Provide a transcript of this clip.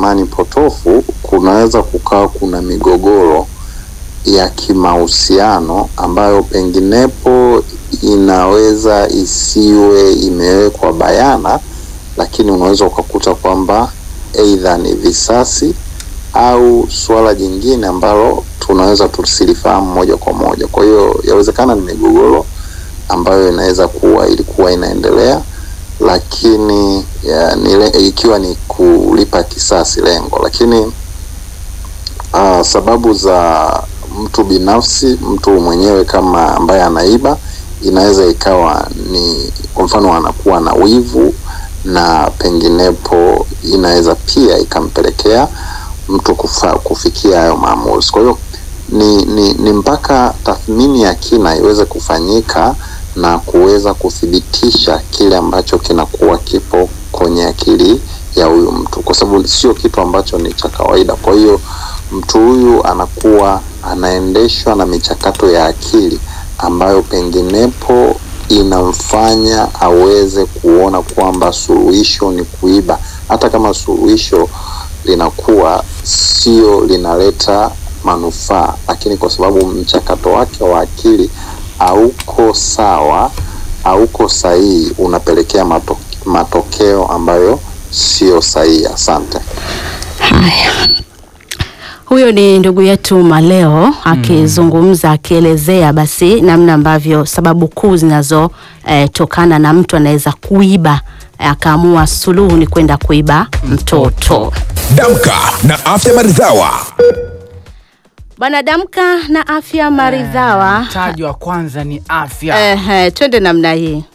imani potofu, kunaweza kukawa kuna migogoro ya kimahusiano ambayo penginepo inaweza isiwe imewekwa bayana, lakini unaweza ukakuta kwamba aidha ni visasi au suala jingine ambalo tunaweza tusilifahamu moja kwa moja. Kwa hiyo yawezekana ni migogoro ambayo inaweza kuwa ilikuwa inaendelea, lakini ya, nile, ikiwa ni kulipa kisasi lengo, lakini uh, sababu za mtu binafsi, mtu mwenyewe kama ambaye anaiba, inaweza ikawa ni kwa mfano anakuwa na wivu na penginepo inaweza pia ikampelekea mtu kufa, kufikia hayo maamuzi. Kwa hiyo ni, ni, ni mpaka tathmini ya kina iweze kufanyika na kuweza kuthibitisha kile ambacho kinakuwa kipo kwenye akili ya huyu mtu, kwa sababu sio kitu ambacho ni cha kawaida. Kwa hiyo mtu huyu anakuwa anaendeshwa na michakato ya akili ambayo penginepo inamfanya aweze kuona kwamba suluhisho ni kuiba, hata kama suluhisho linakuwa sio linaleta manufaa, lakini kwa sababu mchakato wake wa akili hauko sawa, hauko sahihi, unapelekea mato, matokeo ambayo sio sahihi. Asante. Haya, huyo ni ndugu yetu Maleo akizungumza akielezea basi namna ambavyo sababu kuu zinazotokana na mtu anaweza kuiba akaamua suluhu ni kwenda kuiba mtoto. Damka na afya maridhawa. Bwana Damka na afya maridhawa. Mtaji wa kwanza ni afya. Ehe, twende namna hii.